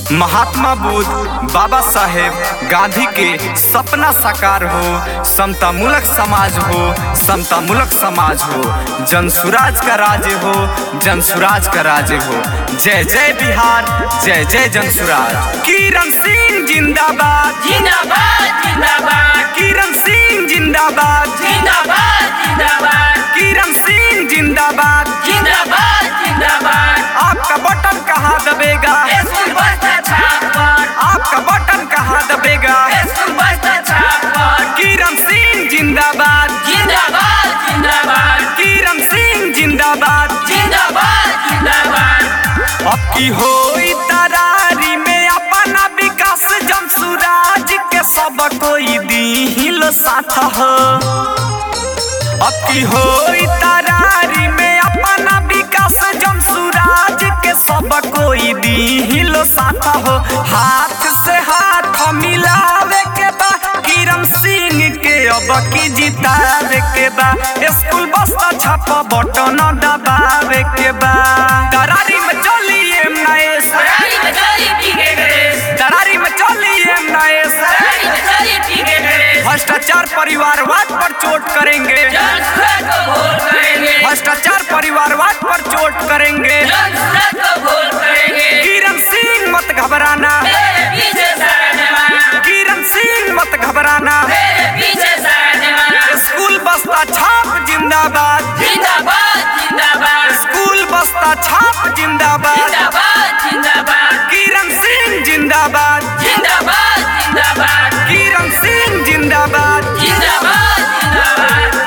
महात्मा बुद्ध बाबा साहेब गांधी के सपना साकार हो समता मूलक समाज हो समता मूलक समाज हो जन सुराज का राज्य हो जन सुराज का राज्य हो जय जय बिहार जय जय जन सुराज किरण सिंह जिंदाबाद जिंदाबाद जिंदाबाद किरण सिंह जिंदाबाद जिंदाबाद जिंदाबाद किरण सिंह जिंदाबाद जिंदाबाद जिंदाबाद आपका बटन कहाँ दबेगा स्कूल बस्ता छाप पर आपका बटन कहाँ दबेगा स्कूल बस्ता छाप पर किरण सिंह जिंदाबाद जिंदाबाद जिंदाबाद किरण सिंह जिंदाबाद जिंदाबाद जिंदाबाद अब की हो तरारी में अपना विकास जन सुराज के सब कोई दी साथ हो अब की हो तरारी में अपना विकास जन सुराज के सब कोई दी साथ हो हाथ से हाथ मिलावे के बा किरण सिंह के अब की जितावे के बा स्कूल बस्ता छाप बटन दबावे के बा तरारी में चलिए नएस सरारी में चली पीके गणेश तरारी में चलिए नएस सरारी में चली पीके गणेश भ्रष्टाचार परिवारवाद पर चोट करेंगे जन सुरत को भोल करेंगे भ्रष्टाचार परिवारवाद पर चोट करेंगे जन सुरत को भोल करेंगे किरण सिंह मत घबराना मेरे पीछे सारा जमाना किरण सिंह मत घबराना मेरे पीछे सारा जमाना स्कूल बस्ता छाप जिंदाबाद जिंदाबाद जिंदाबाद स्कूल बस्ता छाप जिंदाबाद जिंदाबाद जिंदाबाद किरण सिंह जिंदाबाद जिंदाबाद जिंदाबाद किरण सिंह जिंदाबाद जिंदाबाद जिंदाबाद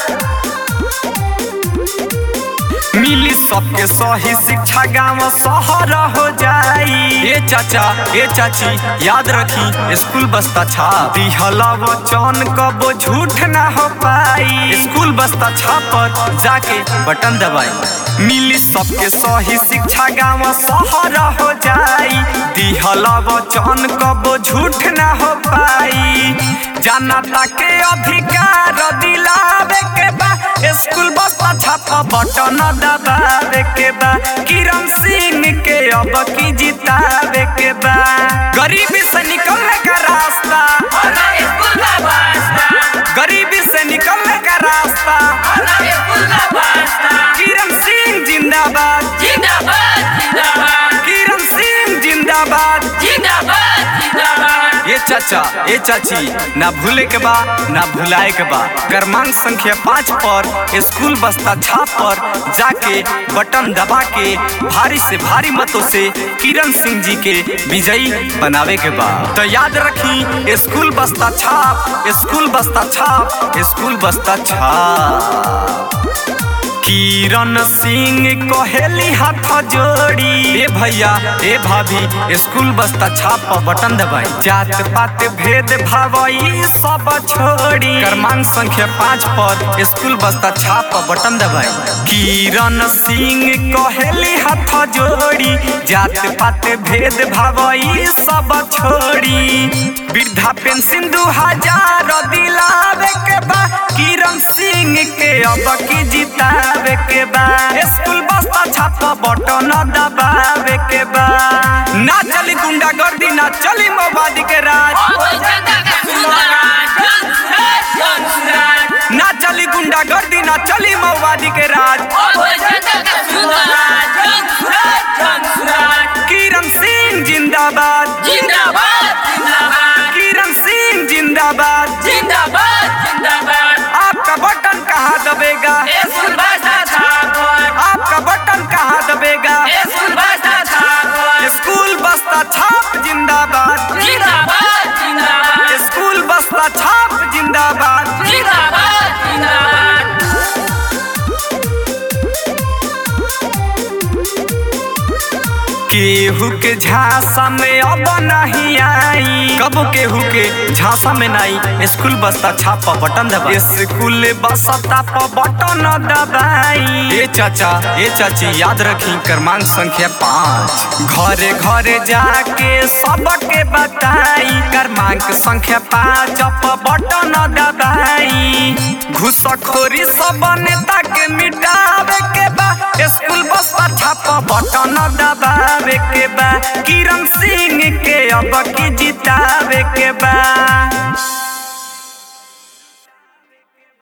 मिली सबके सही शिक्षा गांव शहर हो जाई ए चाचा ए चाची याद रखी स्कूल बस्ता छाप दिहला वचन कबो झूठ ना हो पाई स्कूल बस्ता छाप पर जाके बटन दबाई मिली सबके सही शिक्षा गांव शहर हो जाई दिहला वचन कबो झूठ ना हो पाई जनता के अधिकार दिलावे के बा स्कूल बस्ता छापा बटन दबावे के बा किरण सिंह के अब की जितावे के बा गरीबी से निकलने का रास्ता होना स्कूल का वास्ता गरीबी से निकलने का रास्ता होना स्कूल का वास्ता किरण सिंह जिंदाबाद जिंदाबाद जिंदाबाद किरण सिंह जिंदाबाद जिंदाबाद जिंदाबाद ये चाचा ये चाची ना भूले के बा ना भुलाए के बा क्रमांक संख्या पाँच पर स्कूल बस्ता छाप पर जाके बटन दबा के भारी से भारी मतों से किरण सिंह जी के विजयी बनावे के बा तो याद रखी स्कूल बस्ता छाप स्कूल बस्ता छाप स्कूल बस्ता छाप किरण सिंह कहेली हाथ जोड़ी ए भैया ए भाभी स्कूल बस्ता छाप पर बटन दबाई जात पात भेद भाव ई सब छोड़ी क्रमांक संख्या पाँच पर स्कूल बस्ता छाप पर बटन दबाई किरण सिंह कहेली हाथ जोड़ी जात पात भेद भाव ई सब छोड़ी वृद्धा पेंशन दू हजार दिलावे के बा किरण सिंह के अब की जितावे के बा स्कूल बस्ता छाप बटन दबावे के बा ना चली गुंडागर्दी ना चली मोबादी के राज ओ जनता का सुंदराज जन सुराज जन सुराज ना चली गुंडागर्दी ना चली मोबादी के राज ओ जनता का सुंदराज जन सुराज जन सुराज किरण सिंह जिंदाबाद जिंदाबाद जिंदाबाद किरण सिंह जिंदाबाद जिंदाबाद जिंदाबाद आपका बटन कहाँ दबेगा स्कूल बस्ता छाप पर आपका बटन कहाँ दबेगा स्कूल बस्ता छाप पर स्कूल बस्ता छाप जिंदाबाद जिंदाबाद जिंदाबाद स्कूल बस्ता छाप जिंदाबाद जिंदाबाद जिंदाबाद केहू के झांसा में अब नहीं आई कब केहू के झांसा में नहीं स्कूल बस्ता छाप बटन दबाई स्कूल बस्ता पर बटन दबाई ए चाचा ए चाची याद रखी क्रमांक संख्या पाँच घरे घरे जाके सबके बताई क्रमांक संख्या पाँच पर बटन दबाई घुसखोरी सब नेता के के मिटावे के बा स्कूल बस पर छापा बटन दबावे के बा किरण सिंह के अब की जितावे के बा